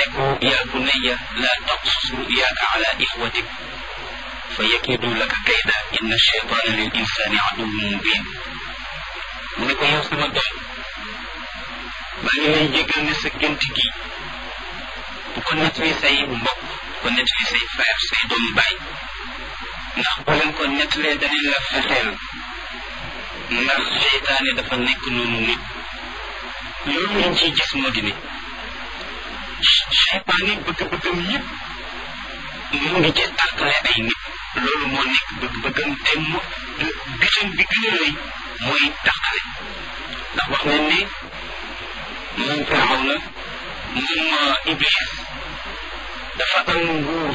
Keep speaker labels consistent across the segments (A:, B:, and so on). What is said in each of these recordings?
A: ne ko yaa bunayya laa taqsus ruyaaka ala ixwatik fa yakidu laka kayda inna cheytaana lil insaani aduwwun mubin mu ne ko yow sama doom maa ngi lay jégal ne sa gént gi bu ko nettali say mbokk bu ko nettali say frère say doomu baay ndax boo leen ko nettalee danañ la fexeel ndax seytaane dafa nekk noonu nit loolu lañ ciy gis moo di ne seytaane bëgg-bëggam yëpp mu ngi ci tàqale ay nit loolu moo nekk bëgg-bëggam te mu bitam bi gën a rëy mooy tàqale ndax wax nañ ne moom firaw na moom iblis dafa am nguur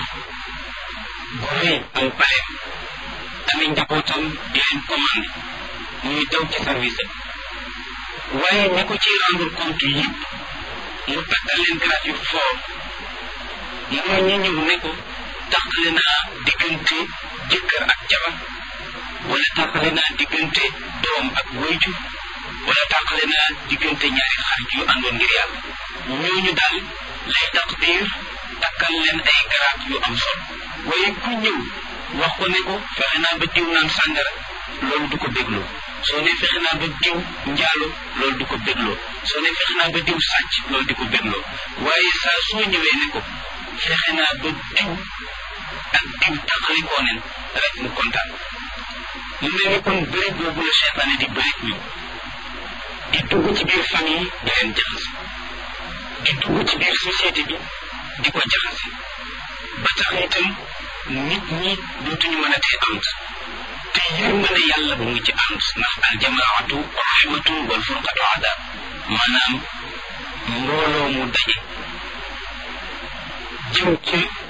A: gu rëy am paleem amee njabootam di leen commandé muy daw ci service am waaye ñi ko ci rendre compte yëpp mu tàggal leen grade yu fort mooy ñi ñëw ne ko tàqale naa diggante jëkkër ak jabar wala tàqale naa diggante doom ak wayju wala tàqale naa diggante ñaari xarit yu àndoon ngir yàlla ñooñu daal lay taqdir takkal leen ay garaat yu am solo waaye ku ñëw wax ko ne ko fexe naa ba diw naan sàngara loolu du ko bégloo soo ne fexe naa ba diw njaalo loolu du ko bégloo soo ne fexe naa ba diw sàcc loolu di ko bégloo waaye saa soo ñëwee ne ko fexe naa ba diw ak diw tàqalikoo nen rek mu kontaan mu mel ni kon bëri boobu la seytaane di bëri ñoom di dugg ci biir famille di leen jaxase di dugg ci biir société bi di ko jaxase ba tax itam nit ñi dootuñu mën a tee ànd te yërmande yàlla mu ngi ci ànd ndax aljamaatu rahmatun wal furqatu adab maanaam mbooloo mu daje jëm ci